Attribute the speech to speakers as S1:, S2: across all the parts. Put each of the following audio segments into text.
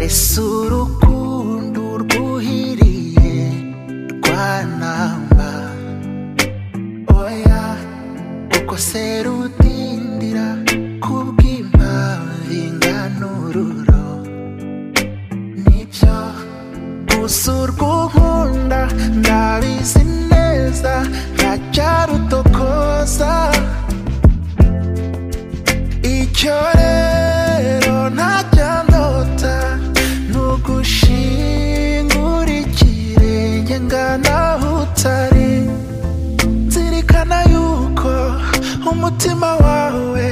S1: ese urukundo rwuhiriye rwanamba oya uko se rutindira kubw'impamvu inganururo nibyo gusa urwunkunda ndabizi neza ntajya rutokoza icyo rero ntajya ndota ni ugushingura ikirenge ngana aho utari zirikana yuko umutima wawe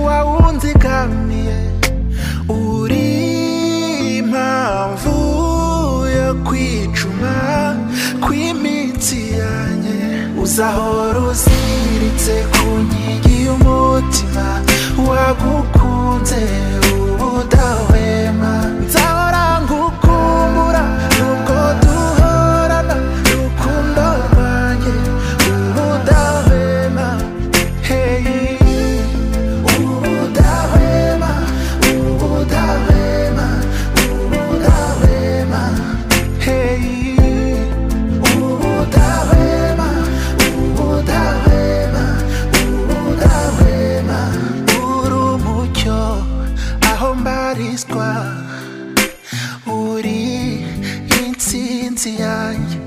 S1: wawunzigamiye uri impamvu yo kwicuma kw'imitsi yanjye uzahora uziritse ku nkingi y'umutima wagukunze ubudahwema nzahora ngukumbura nubwo duhorana rukundo rwanjye ubudahwema hey ubudahwema ubudahwema ubudahwema hey ubudahwema ubudahwema ubudahwema uri umucyo aho mbarizwa uri insinzi yanjye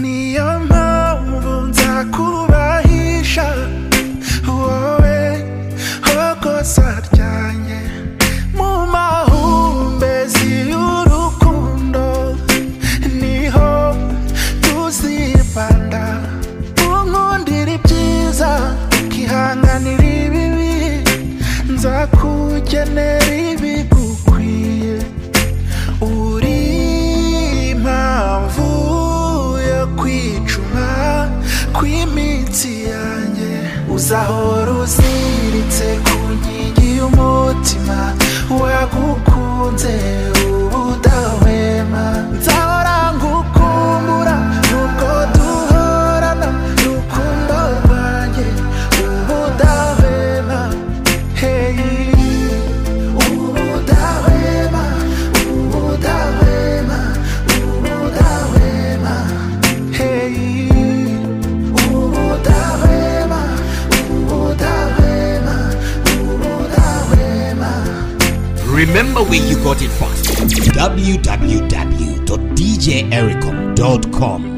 S1: niyo mpamvu nzakubahisha wowe hokosa ryanjye mu mahumbezi y'urukundo niho tuzibanda unkundira ibyiza ukihanganira ibibi nzakugenera ibigukwiye uri impamvu yo kwicuma kw'imitsi yanjye uzahora uziritse ku nkingi y'umutima wagukunze ubudahwema nzahora ngukumbura nubwo duhorana rukundo rwanjye ubudahwema hey ubudahwema ubudahwema ubudahwema hey ubudahwema ubudahwema ubudahwema
S2: Remember where you got it first. www.djericom.com